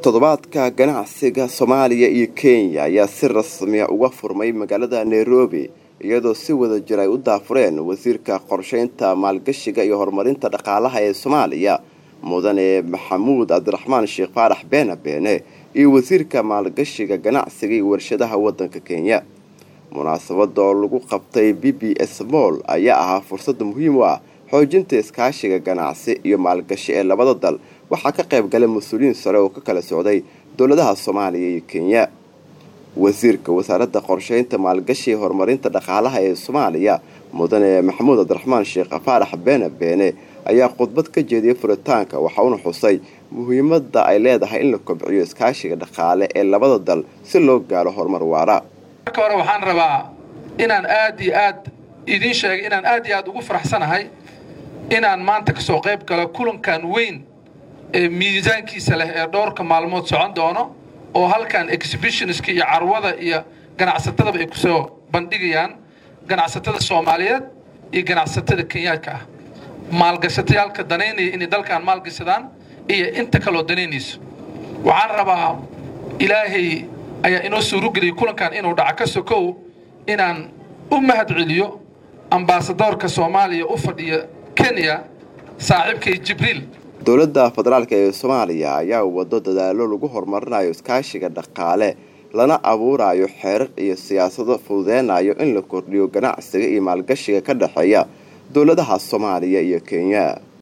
toddobaadka ganacsiga soomaaliya iyo kenya ayaa si rasmiya uga furmay magaalada nairobi iyadoo si wada jir ay u daafureen wasiirka qorsheynta maalgashiga iyo horumarinta dhaqaalaha ee soomaaliya mudane maxamuud cabdiraxmaan sheekh faarax beena beene iyo wasiirka maalgashiga ganacsiga iyo warshadaha wadanka kenya munaasabada oo lagu qabtay b b s moll ayaa ahaa fursad muhiim u ah xoojinta iskaashiga ganacsi iyo maalgashi ee labada dal waxaa ka qayb galay mas-uuliyiin sare oo ka kala socday dowladaha soomaaliya iyo kenya wasiirka wasaaradda qorsheynta maalgashi ee horumarinta dhaqaalaha ee soomaaliya mudane maxamuud cabdiraxmaan sheekh faarax beene beene ayaa khudbad ka jeediyay furitaanka waxauna xusay muhiimadda ay leedahay in la kobciyo iskaashiga dhaqaale ee labada dal si loo gaaro horumar waara marka hore waxaan rabaa inaan aad iyo aad idiin sheegay inaan aad iyo aad ugu faraxsanahay inaan maanta ka soo qayb galo kulankan weyn ee miisaankiisa leh ee dhowrka maalmood socon doono oo halkan exhibitionska iyo carwada iyo ganacsatadaba ay kusoo bandhigayaan ganacsatada soomaaliyeed iyo ganacsatada kenyaadka ah maalgashatayaalka danaynaya inay dalkan maalgashadaan iyo inta kaloo danaynayso waxaan rabaa ilaahay ayaa inoo suurogeliyay kulankan inuu dhaca ka sokow inaan u mahad celiyo ambaasadoorka soomaaliya u fadhiya kenya saaxiibkay jibriil dowladda federaalk ee soomaaliya ayaa wado dadaalo lagu horumarinayo iskaashiga dhaqaale lana abuurayo xeerar iyo siyaasado fududeynayo in la kordhiyo ganacsiga iyo maalgashiga ka dhexeeya dowladaha soomaaliya iyo kenya